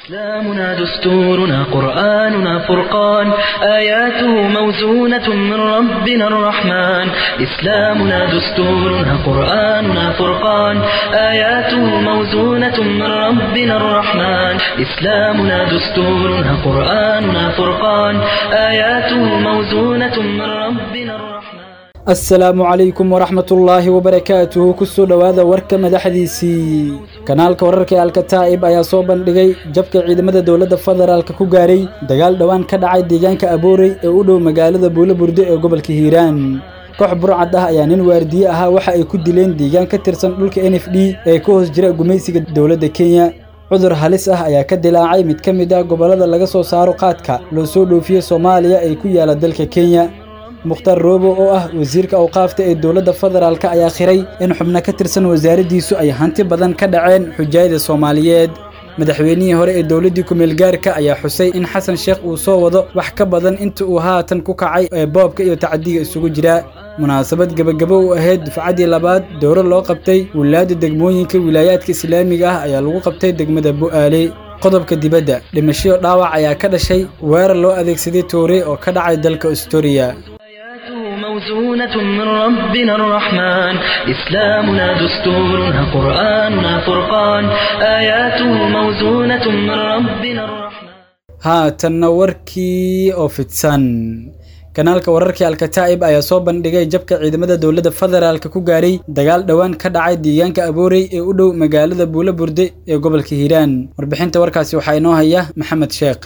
إسلامنا دستورنا قرآننا فرقان آياته موزونة من ربنا الرحمن إسلامنا دستورنا قرآننا فرقان آياته موزونة من ربنا الرحمن إسلامنا دستورنا قرآننا فرقان آياته موزونة من ربنا الرحمن asalaamu calaykum waraxmatullaahi wabarakaatuhu kusoo dhowaada warka madaxdiisii kanaalka wararka ee alkataa'ib ayaa soo bandhigay jabka ciidamada dowladda federaalk ku gaaray dagaal dhowaan ka dhacay deegaanka aboorey ee u dhow magaalada buulo burde ee gobolka hiiraan koox burcad ah ayaa nin waardiye ahaa waxa ay ku dileen deegaan ka tirsan dhulka n f d ee ka hoos jira gumaysiga dowladda kenya cudur halis ah ayaa ka dilaacay mid ka mid ah gobollada laga soo saaro qaadka loo soo dhoofiye soomaaliya ee ku yaala dalka kenya mukhtaar roobo oo ah wasiirka awqaafta ee dowladda federaalk ayaa khiray in xubno ka tirsan wasaaraddiisu ay hanti badan ka dhaceen xujaayada soomaaliyeed madaxweynihii hore ee dowladdii kumeelgaarka ayaa xusay in xasan sheekh uu soo wado wax ka badan inta uu haatan ku kacay ee boobka iyo tacadiga isugu jira munaasabad gebagabo u ahayd dufcaddii labaad dowro loo qabtay wilaayadda degmooyinka wilaayaadka islaamiga ah ayaa lagu qabtay degmada bu'aale qodobka dibadda dhimashiyo dhaawac ayaa ka dhashay weerar loo adeegsaday toore oo ka dhacay dalka astoria موزونة من ربنا الرحمن إسلامنا دستورنا قرآننا فرقان آياته موزونة من ربنا الرحمن haatanna warkii oo fidsan kanaalka wararkii alkataa'ib ayaa soo bandhigay jabka ciidamada dowladda federaalk ku gaaray dagaal dhowaan ka dhacay deegaanka aboorey ee u dhow magaalada buulo burde ee gobolka hiiraan warbixinta warkaasi waxaa inoo haya maxamed sheekh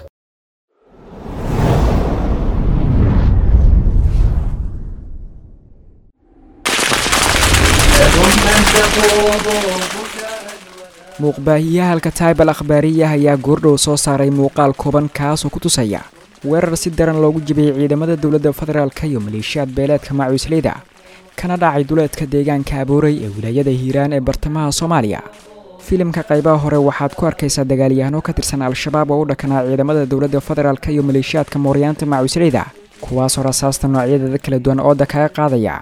muuqbaahiyaha alkataib al akhbaariyah ayaa goordhow soo saaray muuqaal kooban kaasoo ku tusaya weerar si daran loogu jibiyey ciidamada dowladda federaalka iyo maleeshiyaad beeleedka macuusleyda kana dhacay duleedka deegaanka aboorey ee wilaayada hiiraan ee bartamaha soomaaliya filimka qaybaha hore waxaad ku arkaysaa dagaalyahano ka tirsan al-shabaab oo u dhakanaa ciidamada dowladda federaalk iyo maleeshiyaadka mooryaanta macuusleyda kuwaasoo rasaasta noocyadeeda kala duwan ooda kaga qaadaya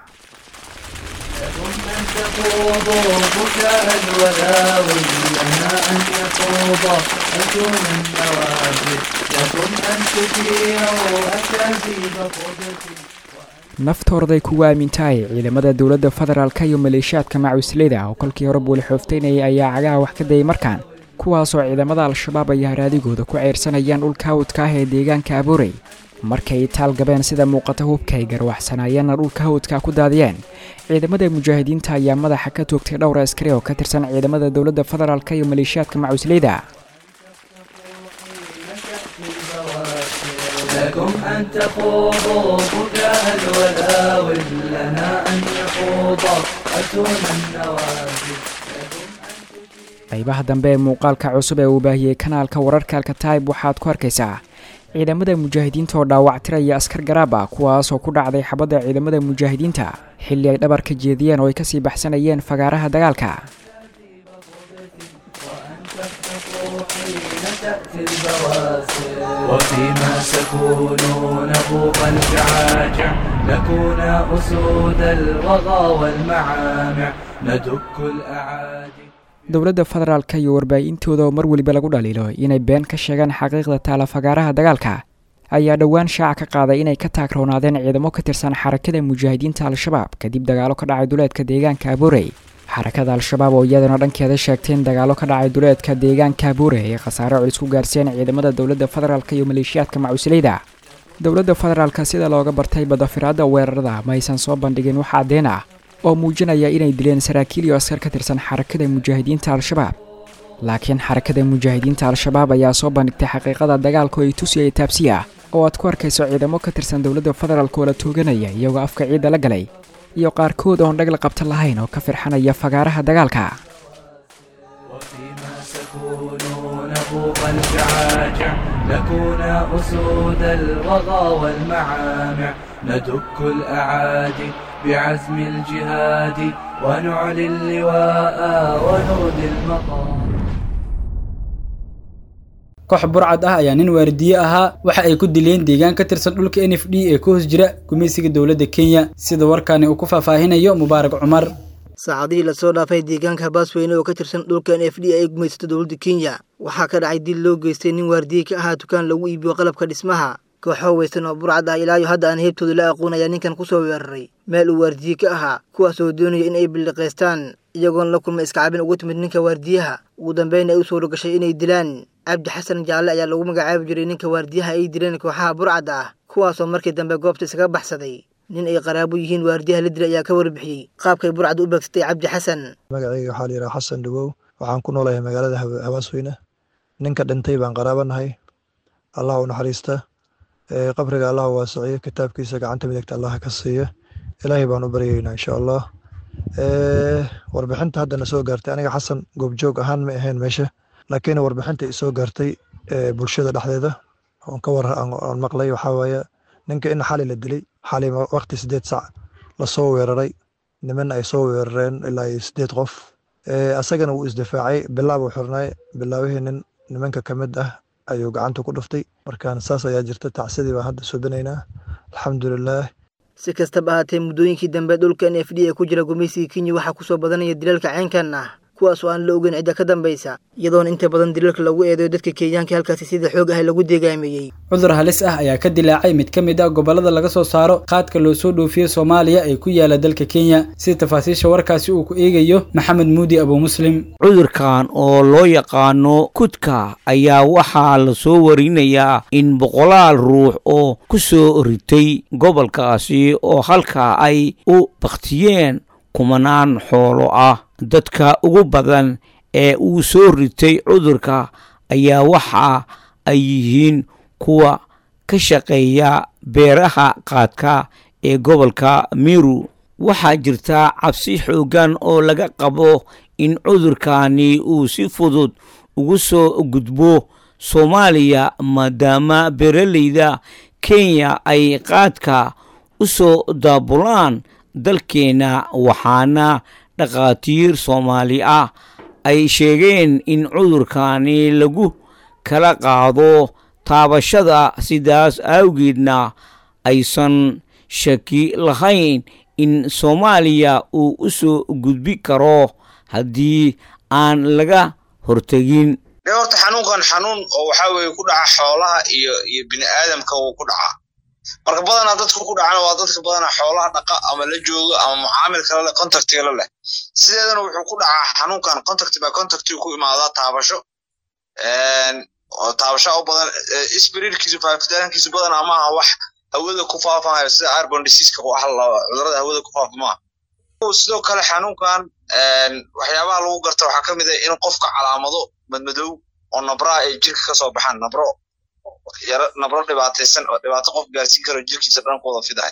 تخوضوا بكاء الولاوي لنا أن يخوض أكون النوازل لكم أن تثيروا أكاذيب قدسي naftoorday kugu aamintahay ciidamada dowladda federaalka iyo maleeshiyaadka macuusleyda oo kolkii hore buuli xooftaynayay ayaa cagaha wax ka dayay markaan kuwaasoo ciidamada al-shabaab ay haraadigooda ku ceyrsanayaan dhulka hawdka ah ee deegaanka aboorey markay taal gabeen sida muuqata hubka ay garwaxsanayeenna dhulka hawdka ku daadiyeen ciidamada mujaahidiinta ayaa madaxa ka toogtay dhowr askari oo ka tirsan ciidamada dowladda federaalk iyo maleeshiyaadka macuusleyda لكم أن تخوضوا بكاء الولاوي لنا أن يخوض أتون النوازل qaybaha dambe ee muuqaalka cusub ee uu baahiyey kanaalka wararka alkataib waxaad ku arkaysaa ciidamada mujaahidiinta oo dhaawactiraya askar garaab ah kuwaasoo ku dhacday xabadda ciidamada mujaahidiinta xilli ay dhabar ka jeediyeen oo ay kasii baxsanayeen fagaaraha dagaalka وفيما سكونوا نبوغ الجعاجع نكون أسود الوغى والمعامع ندك الأعادي dowladda federaalka iyo warbaahintooda oo mar weliba lagu dhaliilo inay been ka sheegaan xaqiiqda taala fagaaraha dagaalka ayaa dhowaan shaaca ka qaaday inay ka taagroonaadeen ciidamo ka tirsan xarakada mujaahidiinta al-shabaab kadib dagaalo ka dhacay duleedka deegaanka abuurey xarakada al-shabaab oo iyadana dhankeeda sheegtay in dagaalo ka dhacay duleedka deegaanka abuurey ay khasaare culis ku gaarsiiyeen ciidamada dowladda federaalk iyo maleeshiyaadka macuusleyda dowladda federaalka sida looga bartay badafiraadda weerarada ma aysan soo bandhigin wax caddeen ah oo muujinaya inay dileen saraakiil iyo askar ka tirsan xarakada mujaahidiinta al-shabaab laakiin xarakada mujaahidiinta al-shabaab ayaa soo bandhigtay xaqiiqada dagaalka oo ay tusiyay taabsi ah oo aad ku arkayso ciidamo ka tirsan dowladda federaalk oo la tooganaya iyagoo afka ciidda la galay iyo qaarkood oon dhag la qabta lahayn oo ka firxanaya fagaaraha dagaalka وفيما سكونوا نبوغ الجعاجع نكون أسود الوغى والمعامع ندك الأعادي بعزم الجهاد ونعلي اللواء ونودي المقام koox burcad ah ayaa nin waardiye ahaa waxa ay ku dileen deegaan ka tirsan dhulka n f d ee ka hoos jira gumaysiga dowladda kenya sida warkaani uu ku faahfaahinayo mubaarak cumar saacadihii lasoo dhaafay deegaanka habaasweyne oo ka tirsan dhulkan f d ay gumaysato dowladda kenya waxaa ka dhacay dil loo geystay nin waardiye ka ahaa dukaan lagu iibiyo qalabka dhismaha kooxo weysan oo burcad ah ilaayo hadda aan heebtooda la aqoon ayaa ninkan kusoo weeraray meel uu waardiye ka ahaa kuwaas oo doonaya in ay billiqaystaan iyagoon la kulma iskacabin ugu timid ninka waardiyaha ugu dambeyn ay u suuro gashay inay dilaan cabdi xasan jaalle ayaa lagu magacaabi jiray ninka waardiyaha ay dileen kooxaha burcadda ah kuwaasoo markii dambe goobta isaga baxsaday nin ay qaraabo yihiin waardiyaha la dilay ayaa ka warbixiyey qaabkay burcad u beegsatay cabdi xasan magacayga waxaa la yidhaha xasan dhawow waxaan ku noolahay magaalada habaasweyne ninka dhintay baan qaraabanahay allah u naxariista qabriga allah waasiciyo kitaabkiisa gacanta midigta allah ka siiya ilaahay baan u baryaynaa insha allah warbixinta haddana soo gaartay aniga xasan goobjoog ahaan ma ahayn meesha laakiin warbixinta isoo gaartay bulshada dhexdeeda oon ka war aan maqlay waxaa waaye ninka in xali la dilay xali waqti sideed sac lasoo weeraray niman ay soo weerareen ilaa iyo sideed qof asagana wuu isdifaacay bilaabuu xirnay bilaabihii nin nimanka ka mid ah ayuu gacanta ku dhuftay markaan saas ayaa jirta tacsidii baan hadda subinaynaa alxamdulilaah si kastaba ahaatee muddooyinkii dambe dhulkan f d ee ku jira gumaysigii kenya waxaa kusoo badanaya dilalka caynkan ah kuwaas oo aan la ogeyn cidda ka dambaysa iyadoona inta badan dilalka lagu eedeyo dadka kenyaanka halkaasi sida xoog ah lagu deegaameeyey cudur halis ah ayaa ka dilaacay mid ka mid ah gobollada laga soo saaro qaadka loo soo dhoofiye soomaaliya ee ku yaala dalka kenya sida tafaasiisha warkaasi uu ku eegayo maxamed muudi abu muslim cudurkan oo loo yaqaano kudka ayaa waxaa la soo warinayaa in boqolaal ruux oo ku soo ritay gobolkaasi oo halkaa ay u bakhtiyeen kumanaan xoolo ah dadka ugu badan ee uu soo ritay cudurka ayaa waxa ay yihiin kuwa ka shaqeeya beeraha qaadka ee gobolka miru waxaa jirta cabsi xooggan oo laga qabo in cudurkani uu si fudud ugu soo gudbo soomaaliya maadaama beeraleyda kenya ay qaadka u soo daabulaan dalkeenna waxaana dhakhaatiir soomaali ah ay sheegeen in cudurkani lagu kala qaado taabashada sidaas awgeedna aysan shaki lahayn in soomaaliya uu u soo gudbi karo haddii aan laga hortegin de horta xanuunkan xanuun oo waxaa weye ku dhaca xoolaha iyo iyo bini aadamka wuu ku dhacaa marka badanaa dadka ku dhacana waa dadka badanaa xoolaha dhaqa ama la jooga ama mucaamil kale leh contactiga leh sideedana wuxuu ku dhacaa xanuunkan contact by contactiga ku imaadaa taabasho oo taabasho u badan spirirkiisu faafitaankiisu badanaa maaha wax hawada ku faafahayo sida arbon diseaska wax cudurada hawada ku faafa maaha sidoo kale xanuunkan waxyaabaha lagu garta waxaa ka mid ah in qofka calaamado madmadow oo nabraa ay jirka ka soo baxaan nabro yaro nabro dhibaataysan oo dhibaato qof gaarsiin karo jirkiisa dhan ku wada fidahay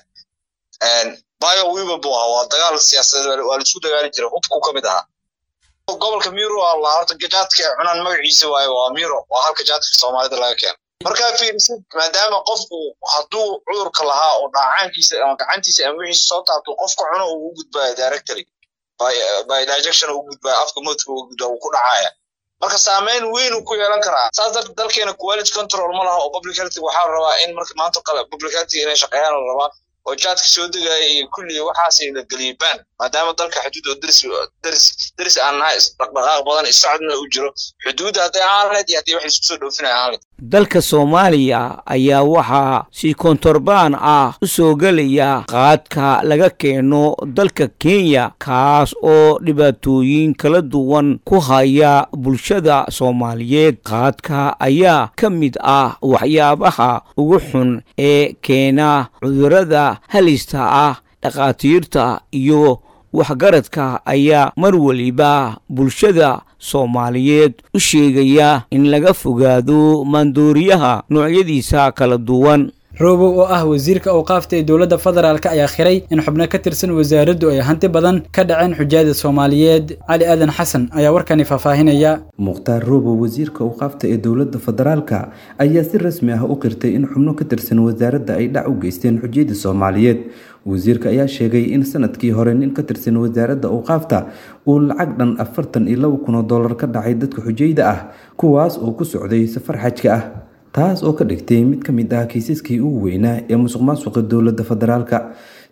bio wiba buu ahaa waa dagaal siyaasadeed waa laisku dagaali jiray hubku ka mid ahaa gobolka miro waa la horta jaadka ay cunaan magaciisa waaye waa miro waa halka jaadka soomaalida laga keeno markaa fiirisid maadaama qofku hadduu cudurka lahaa oo dhaacaankiisa ama gacantiisa ama wixiisa soo taabto qofka cuno uu u gudbaayo directory by dijection uu gudbaayo afka moodka uu gudbaa uu ku dhacaya marka saameyn weyn uu ku yeelan karaa saas darteed dalkeena quality control ma laha oo public health waxaa rabaa in marka maanta kale public health inay shaqeeyaan la rabaa oo jaadka soo degaya iyo kulliga waxaas la geliyay ban maadaama dalka xuduud oo deris deris deris aan nahay dhaqdhaqaaq badan isocodna uu jiro xuduudda hadday ahaan lahayd iyo haddii wax laisku soo dhoofinaya ahaan lahayd dalka soomaaliya ayaa waxaa si kontorbaan ah u soo gelaya qaadka laga keeno dalka kenya kaas oo dhibaatooyin kala duwan ku haya bulshada soomaaliyeed qaadka ayaa ka mid ah waxyaabaha ugu xun ee keena cudurada halista ah dhakhaatiirta iyo waxgaradka ayaa mar weliba bulshada soomaaliyeed u sheegaya in laga fogaado maandooriyaha noocyadiisa kala duwan roobow oo ah wasiirka awqaafta ee dowladda federaalk ayaa khiray in xubno ka tirsan wasaaraddu ay hanti badan ka dhaceen xujaada soomaaliyeed cali aadan xasan ayaa warkani faahfaahinaya mukhtaar roobow wasiirka awqaafta ee dowladda federaalka ayaa si rasmi ah u qirtay in xubno ka tirsan wasaaradda ay dhac u geysteen xujiyada soomaaliyeed wasiirka ayaa sheegay in sanadkii hore nin ka tirsan wasaaradda awqaafta uu lacag dhan afartan iyo laba kun oo dollar ka dhacay dadka xujayda ah kuwaas oo ku socday safar xajka ah taas oo ka dhigtay mid ka mid ah kiisaskii ugu weynaa ee musuq maasuqa dowladda federaalka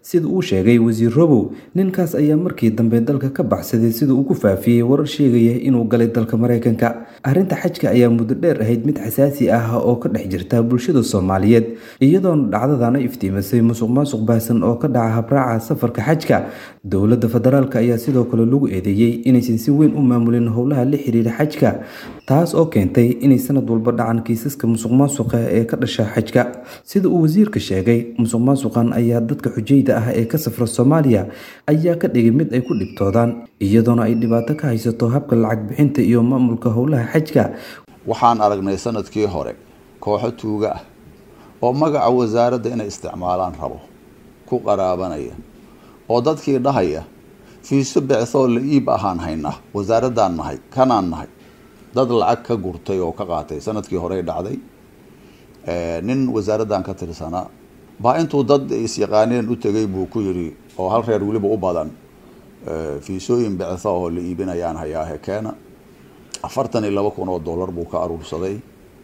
sida uu sheegay wasiir robow ninkaas ayaa markii dambe dalka ka baxsaday sida uu ku faafiyey warar sheegaya inuu galay dalka maraykanka arrinta xajka ayaa muddo dheer ahayd mid xasaasi ah oo ka dhex jirta bulshada soomaaliyeed iyadoona dhacdadana iftiimisay musuq maasuq baahsan oo ka dhaca habraaca safarka xajka dowladda federaalk ayaa sidoo kale lagu eedeeyey inaysan si weyn u maamulin howlaha la xiriira xajka taas oo keentay inay sanad walba dhacan kiisaska musuq maasuqa ee ka dhasha xajka sida uu wasiirka sheegay musuq maasuqan ayaa dadka xujayda ah ee ka safra soomaaliya ayaa ka dhigay mid ay ku dhibtoodaan iyadoona ay dhibaato ka haysato habka lacag bixinta iyo maamulka howlaha xajka waxaan aragnay sanadkii hore kooxo tuuga ah oo magaca wasaaradda inay isticmaalaan rabo ku qaraabanaya oo dadkii dhahaya fiiso bicthoo la iib ahaan haynaa wasaaraddaan nahay kanaan nahay dad lacag ka gurtay oo ka qaatay sanadkii horey dhacday nin wasaaraddan ka tirsanaa baa intuu dad is-yaqaaneen u tegay buu ku yidhi oo hal reer weliba u badan fiisooyin bictho oo la iibinayaan hayaahe keena afartan iyo laba kun oo dollar buu ka aruursaday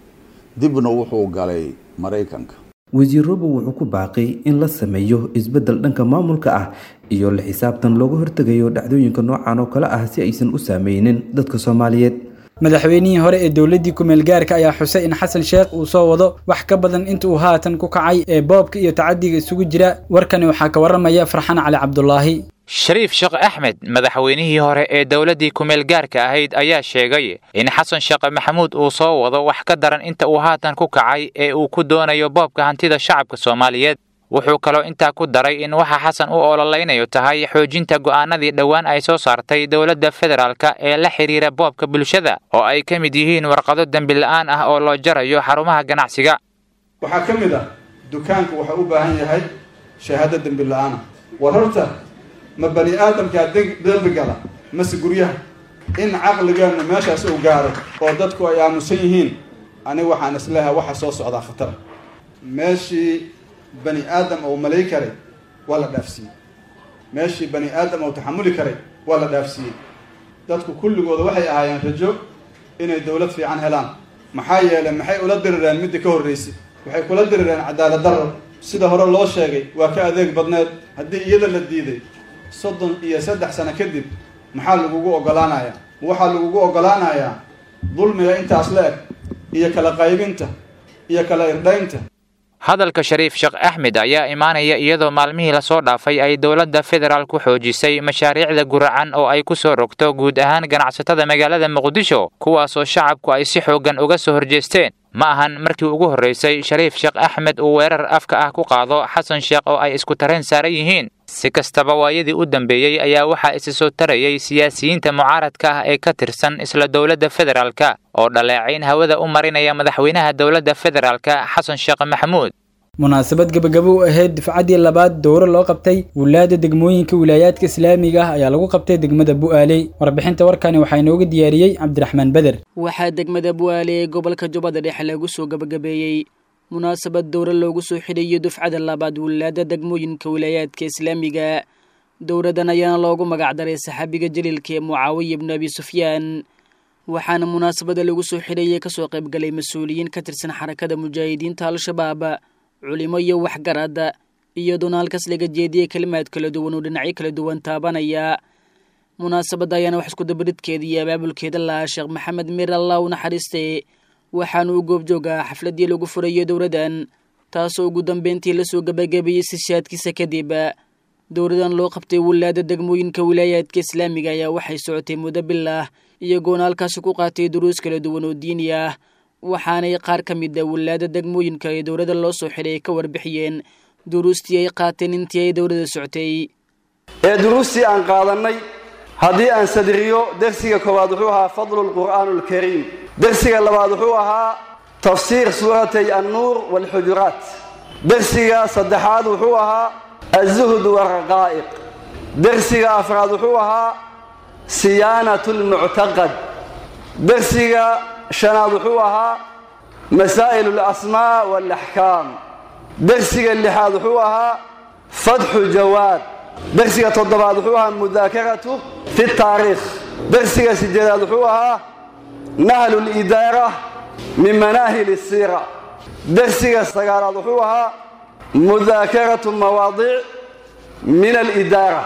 dibna wuxuu galay maraykanka wasiir robow wuxuu ku baaqay in la sameeyo isbeddel dhanka maamulka ah iyo la xisaabtan looga hortegayo dhacdooyinka noocan oo kale ah si aysan u saameynin dadka soomaaliyeed madaxweynihii hore ee dowladdii ku-meel gaarka ayaa xusay in xasan sheekh uu soo wado wax ka badan inta uu haatan ku kacay ee boobka iyo tacadiga isugu jira warkani waxaa ka warramaya farxan cali cabdulaahi shariif sheekh axmed madaxweynihii hore ee dowladdii ku-meel gaarka ahayd ayaa sheegay in xasan sheekh maxamuud uu soo wado wax ka daran inta uu haatan ku kacay ee uu ku doonayo boobka hantida shacabka soomaaliyeed wuxuu kaloo intaa ku daray in waxa xasan u ololaynayo tahay xoojinta go'aanadii dhowaan ay soo saartay dowladda federaalka ee la xidhiira boobka bulshada oo ay ka mid yihiin warqado dembila'aan ah oo loo jarayo xarumaha ganacsiga waxaa ka mid ah dukaanku waxa u baahan yahay shahaado dembila'aana war horta ma bani aadamkaa dembi gala mase guryaha in caqligeennu meeshaas uu gaaro oo dadku ay aamusan yihiin aniga waxaan isleehay waxa soo socdaa khatara meeshii bani aadam uu malay karay waa la dhaafsiiyey meeshii bani aadam uu taxamuli karay waa la dhaafsiiyey dadku kulligooda waxay ahaayeen rajo inay dowlad fiican helaan maxaa yeelay maxay ula dirireen midda ka horreysay waxay kula dirireen cadaalad darro sida hore loo sheegay waa ka adeeg badneed haddii iyada la diiday soddon iyo saddex sano kadib maxaa lagugu oggolaanayaa waxaa lagugu oggolaanayaa dulmiga intaas la eg iyo kala qaybinta iyo kala irdhaynta hadalka shariif sheekh axmed ayaa imaanaya iyadoo maalmihii lasoo dhaafay ay dowladda federaal ku xoojisay mashaariicda guracan oo ay ku soo rogto guud ahaan ganacsatada magaalada muqdisho kuwaasoo shacabku ay si xooggan uga soo horjeesteen ma ahan markii ugu horraysay shariif sheekh axmed uu weerar afka ah ku qaado xasan sheekh oo ay isku tareen saaran yihiin si kastaba waayadii u dambeeyey ayaa waxaa isi soo tarayay siyaasiyiinta mucaaradka ah ee ka tirsan isla dowladda federaalka oo dhaleecayn hawada u marinaya madaxweynaha dowladda federaalka xasan sheekh maxamuud munaasabad gebagabo u ahayd difcaddii labaad dowro loo qabtay wulaadda degmooyinka wilaayaadka islaamiga ah ayaa lagu qabtay degmada bu'aaley warbixinta warkani waxaa inooga diyaariyey cabdiraxmaan beder waxaa degmada bu'aale ee gobolka jubbada dhexe lagu soo gebagabeeyey munaasabad dowro loogu soo xidhayo dufcada labaad wulaadda degmooyinka wilaayaadka islaamiga dowradan ayaana loogu magacdaray saxaabiga jaliilka ee mucaawiya ibnu abi sufyaan waxaana munaasabada lagu soo xidhayay kasoo qaybgalay mas-uuliyiin ka tirsan xarakada mujaahidiinta al-shabaab culimo iyo waxgaradda iyadoona halkaas laga jeediyey kelimaad kala duwan oo dhinacyo kala duwan taabanaya munaasabadda ayaana wax iskudabaridkeeda iyo abaabulkeeda lahaa sheekh maxamed mir allah u naxariiste waxaana uu goobjoogaa xafladdii lagu furayo dowladdan taasoo ugu dambeyntii lasoo gebagabeeyey sishaadkiisa kadib dowladan loo qabtay wulaada degmooyinka wilaayaadka islaamiga ayaa waxay socotay muddo bilah iyagoona halkaasi ku qaatay duruus kala duwan oo diini ah waxaanay qaar ka mid a wulaada degmooyinka ee dowladda loo soo xidhay ay ka warbixiyeen duruustii ay qaateen intii ay dowladda socotay ee duruustii aan qaadannay haddii aan sadriyo dersiga koowaad wuxuu ahaa fadlu lqur'aanu alkariim dersiga labaad wuxuu ahaa tafsiir suuratay annuur waalxujuraat dersiga saddexaad wuxuu ahaa alzuhd waalraqaa'iq dersiga afraad wuxuu ahaa siyaanatu lmuctaqad dersiga shanaad wuxuu ahaa masaa'il alasmaa waalaxkaam dersiga lixaad wuxuu ahaa fatxu jawaad dersiga toddobaad wuxuu ahaa mudaakaratu fi taariikh dersiga sideedaad wuxuu ahaa nahlu lidaara min manaahil isiira dersiga sagaalaad wuxuu ahaa mudaakaratu mawaadiic min alidaara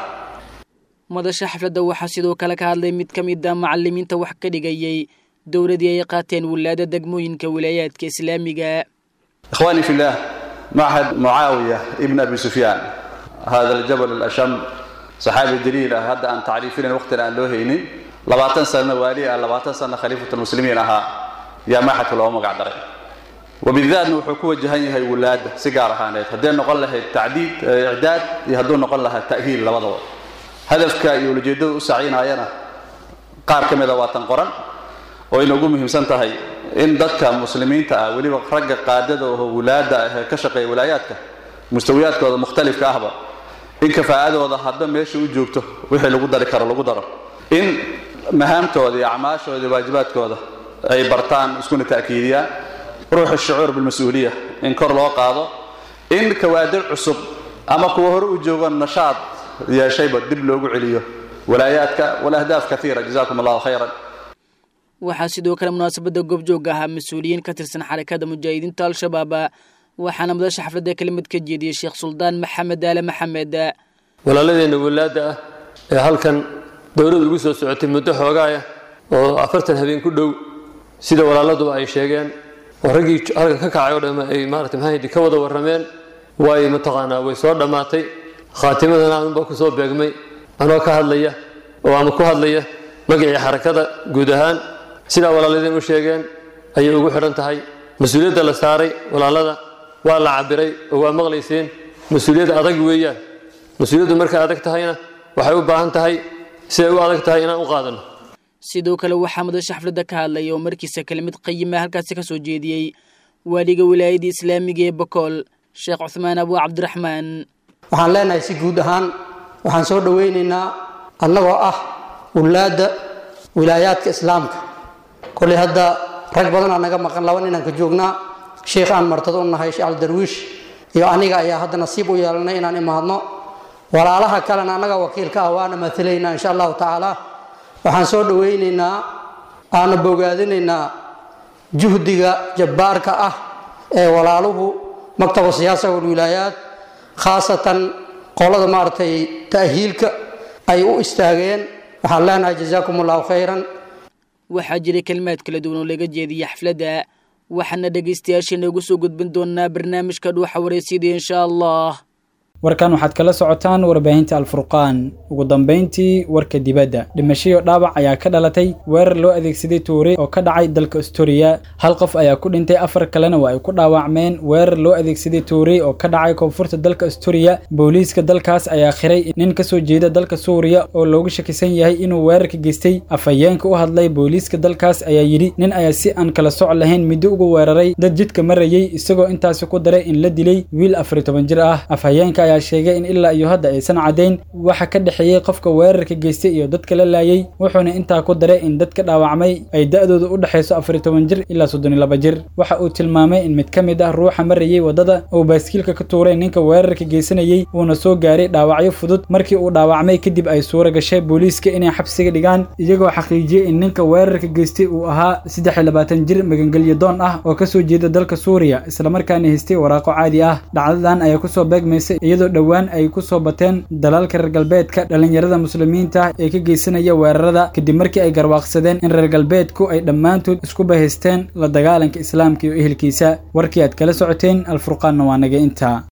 madasha xafladda waxaa sidoo kale ka hadlay mid ka mid a macalimiinta wax ka dhigayay dowladii ay qaateen wilaada degmooyinka wilaayaadka islaamiga إخواني في الله معهد معاوية ابن أبي سفيان هذا الجبل الأشم صحابي دليل هذا أن تعريفين وقتنا أن لوهيني لباتن سنة والي لباتن سنة خليفة المسلمين أها يا معهد الأمة قاعدة وبالذات نوحو كو جهني هاي ولاد سيجارة هانيت هدين نقول لها التعديد إعداد يهدون نقول لها التأهيل لبضوا هدفك يولجيدو سعينا أيانا قار كمدا واتن قرن وإن ugu muhiimsan tahay in dadka muslimiinta ah weliba ragga qaadada oo wulaada ah ka shaqeeya wilaayaadka mustawiyaadkooda mukhtalifka ahba in kafaa'adooda hadba meesha u joogto wixii lagu dari karo lagu daro in mahaamtooda iyo acmaashooda iyo waajibaadkooda ay bartaan iskuna ta'kiidiyaan ruuxa shucuur bilmas-uuliya in kor loo qaado in kawaadir cusub ama kuwa hore u joogo nashaad yeeshayba dib loogu celiyo walaayaadka walahdaaf kaiira jazakum allahu khayran waxaa sidoo kale munaasabadda goobjoog ahaa mas-uuliyiin ka tirsan xarakada mujaahidiinta al-shabaab waxaana madasha xafladda kelimad ka jeediyey sheekh suldaan maxamed aale maxamed walaaladeenna walaada ah ee halkan dowladda ugu soo socotay muddo xoogaaya oo afartan habeen ku dhow sida walaaladuba ay sheegeen oo raggii halkan ka kacay oo dhamm ay maarata maxaa ka wada warrameen way mataqaanaa way soo dhammaatay khaatimadana anunba ku soo beegmay anoo ka hadlaya oo ama ku hadlaya magacii xarakada guud ahaan sidaa walaaladeen u sheegeen ayay ugu xidhan tahay mas-uuliyadda la saaray walaalada waa la cabiray oo waa maqlayseen mas-uuliyad adag weeyaan mas-uuliyaddu markay adag tahayna waxay u baahan tahay siday u adag tahay inaan u qaadano sidoo kale waxaa madasha xafladda ka hadlay oo markiisa kelimad qayima halkaasi ka soo jeediyey waaliga wilaayadda islaamiga ee bakool sheekh cuthmaan abu cabdiraxmaan waxaan leenahay si guud ahaan waxaan soo dhowaynaynaa annagoo ah wulaadda wilaayaadka islaamka koley hadda rag badanaa naga maqan laba ninaan ka joognaa sheikh aan martado u nahay sheekh aldarwiish iyo aniga ayaa hadda nasiib u yeelanay inaan imaadno walaalaha kalena annaga wakiilka ah waana matalaynaa insha allahu tacaala waxaan soo dhowaynaynaa aana bogaadinaynaa juhdiga jabbaarka ah ee walaaluhu maktaba siyaasa walwilaayaat khaasatan qolada maaragtay ta'hiilka ay u istaageen waxaan leenahay jazaakum allahu khayran waxaa jiray kalimaad kala duwan oo laga jeediyey xafladda waxaana dhegaystayaasheena ugu soo gudbin doonaa barnaamijka dhuuxa waraysyada insha allah warkan waxaad kala socotaan warbaahinta alfurqaan ugu dambayntii warka dibadda dhimashiyo dhaawac ayaa ka dhalatay weerar loo adeegsaday tuure oo ka dhacay dalka astoria hal qof ayaa ku dhintay afar kalena waa ay ku dhaawacmeen weerar loo adeegsaday tuure oo ka dhacay koonfurta dalka astoria booliiska dalkaas ayaa khiray nin kasoo jeeda dalka suuriya oo loogu shakisan yahay inuu weerarka geystay afhayeenka u hadlay booliiska dalkaas ayaa yidhi nin ayaa si aan kala soc lahayn middo ugu weeraray dad jidka marayey isagoo intaasi ku daray in la dilay wiil afar iyo toban jir ah afhayeenka ayaa sheegay in ilaa iyo hadda aysan caddayn waxa ka dhexeeyey qofka weerarka geystay iyo dadka la laayay wuxuuna intaa ku daray in dadka dhaawacmay ay da'dooda u dhexayso afar iyo toban jir ilaa soddon iyo laba jir waxa uu tilmaamay in mid ka mid ah ruuxa marayey waddada uu baaskiilka ka tuuray ninka weerarka geysanayey uuna soo gaaray dhaawacyo fudud markii uu dhaawacmay kadib ay suura gashay booliiska inay xabsiga dhigaan iyagoo xaqiijiyey in ninka weerarka geystay uu ahaa saddex iyo labaatan jir magangelyo doon ah oo kasoo jeeda dalka suuriya islamarkaana haystay waraaqo caadi ah dhacdadan ayaa kusoo beegmaysay iyadoo dhowaan ay ku soo bateen dalalka reer galbeedka dhallinyarada muslimiinta ee ka geysanaya weerarada kadib markii ay garwaaqsadeen in reer galbeedku ay dhammaantood isku bahaysteen la dagaalanka islaamka iyo ehelkiisa warkii aad kala socoteen alfurqaanna waa naga intaa